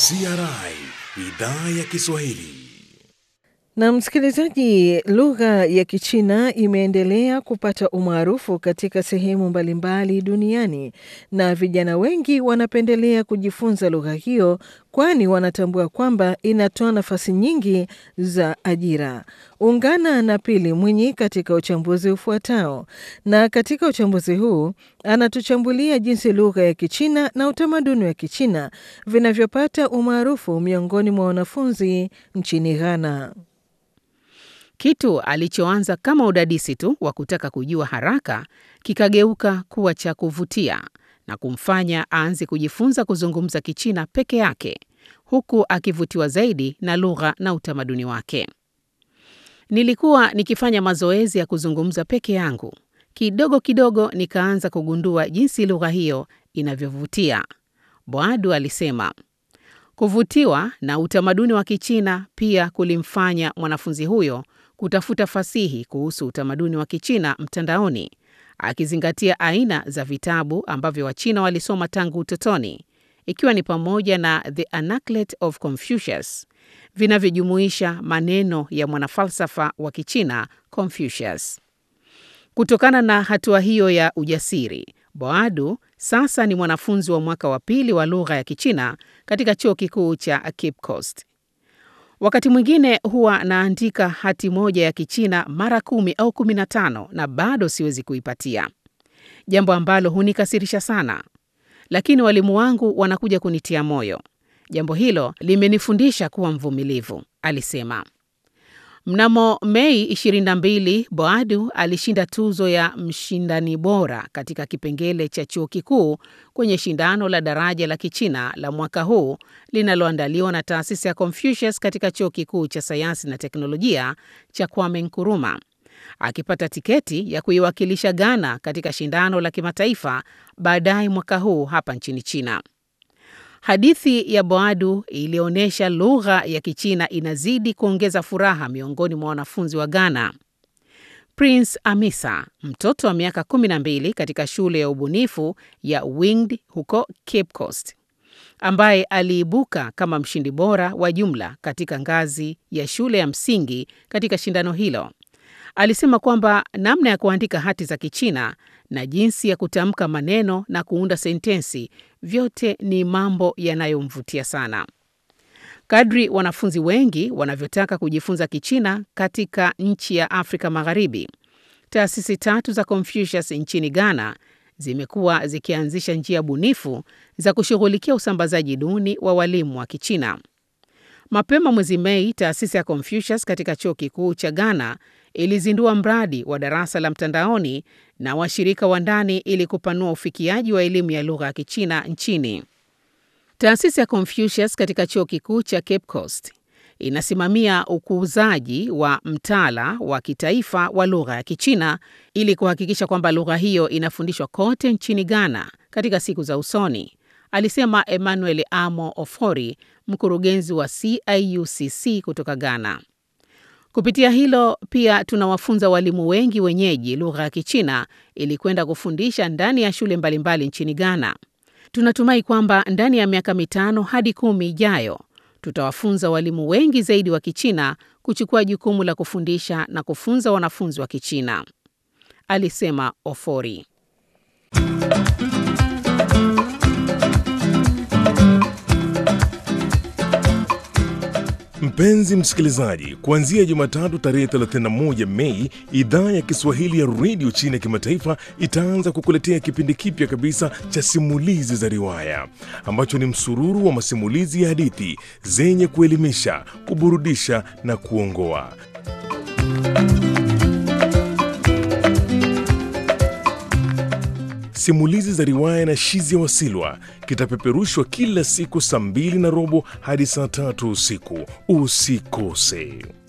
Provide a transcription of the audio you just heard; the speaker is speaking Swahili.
CRI idhaa ya Kiswahili. Na msikilizaji, lugha ya Kichina imeendelea kupata umaarufu katika sehemu mbalimbali duniani na vijana wengi wanapendelea kujifunza lugha hiyo kwani wanatambua kwamba inatoa nafasi nyingi za ajira. Ungana na Pili Mwinyi katika uchambuzi ufuatao, na katika uchambuzi huu anatuchambulia jinsi lugha ya Kichina na utamaduni wa Kichina vinavyopata umaarufu miongoni mwa wanafunzi nchini Ghana. Kitu alichoanza kama udadisi tu wa kutaka kujua haraka kikageuka kuwa cha kuvutia na kumfanya aanze kujifunza kuzungumza Kichina peke yake huku akivutiwa zaidi na lugha na utamaduni wake. Nilikuwa nikifanya mazoezi ya kuzungumza peke yangu. Kidogo kidogo nikaanza kugundua jinsi lugha hiyo inavyovutia. Boadu alisema. Kuvutiwa na utamaduni wa Kichina pia kulimfanya mwanafunzi huyo kutafuta fasihi kuhusu utamaduni wa Kichina mtandaoni, akizingatia aina za vitabu ambavyo Wachina walisoma tangu utotoni, ikiwa ni pamoja na The Anaclet of Confucius vinavyojumuisha maneno ya mwanafalsafa wa Kichina Confucius. Kutokana na hatua hiyo ya ujasiri, Boadu sasa ni mwanafunzi wa mwaka wa pili wa lugha ya Kichina katika chuo kikuu cha Cape Coast. Wakati mwingine huwa naandika hati moja ya Kichina mara kumi au kumi na tano na bado siwezi kuipatia, jambo ambalo hunikasirisha sana, lakini walimu wangu wanakuja kunitia moyo. Jambo hilo limenifundisha kuwa mvumilivu, alisema. Mnamo Mei 22, Boadu alishinda tuzo ya mshindani bora katika kipengele cha chuo kikuu kwenye shindano la daraja la Kichina la mwaka huu linaloandaliwa na taasisi ya Confucius katika chuo kikuu cha sayansi na teknolojia cha Kwame Nkrumah, akipata tiketi ya kuiwakilisha Ghana katika shindano la kimataifa baadaye mwaka huu hapa nchini China. Hadithi ya Boadu ilionyesha lugha ya Kichina inazidi kuongeza furaha miongoni mwa wanafunzi wa Ghana. Prince Amisa, mtoto wa miaka 12 katika shule ya ubunifu ya Winged huko Cape Coast, ambaye aliibuka kama mshindi bora wa jumla katika ngazi ya shule ya msingi katika shindano hilo, alisema kwamba namna ya kuandika hati za Kichina na jinsi ya kutamka maneno na kuunda sentensi vyote ni mambo yanayomvutia sana. Kadri wanafunzi wengi wanavyotaka kujifunza Kichina katika nchi ya Afrika Magharibi, taasisi tatu za Confucius nchini Ghana zimekuwa zikianzisha njia bunifu za kushughulikia usambazaji duni wa walimu wa Kichina. Mapema mwezi Mei, taasisi ya Confucius katika chuo kikuu cha Ghana ilizindua mradi wa darasa la mtandaoni na washirika wa ndani ili kupanua ufikiaji wa elimu ya lugha ya Kichina nchini. Taasisi ya Confucius katika chuo kikuu cha Cape Coast inasimamia ukuzaji wa mtaala wa kitaifa wa lugha ya Kichina ili kuhakikisha kwamba lugha hiyo inafundishwa kote nchini Ghana katika siku za usoni, alisema Emmanuel Amo Ofori, mkurugenzi wa CIUCC kutoka Ghana. Kupitia hilo pia tunawafunza walimu wengi wenyeji lugha ya Kichina ili kwenda kufundisha ndani ya shule mbalimbali nchini Ghana. Tunatumai kwamba ndani ya miaka mitano hadi kumi ijayo tutawafunza walimu wengi zaidi wa Kichina kuchukua jukumu la kufundisha na kufunza wanafunzi wa Kichina, alisema Ofori. Mpenzi msikilizaji, kuanzia Jumatatu tarehe 31 Mei, idhaa ya Kiswahili ya redio China kimataifa itaanza kukuletea kipindi kipya kabisa cha simulizi za riwaya ambacho ni msururu wa masimulizi ya hadithi zenye kuelimisha, kuburudisha na kuongoa. Simulizi za riwaya na Shizia Wasilwa kitapeperushwa kila siku saa mbili na robo hadi saa tatu usiku. Usikose.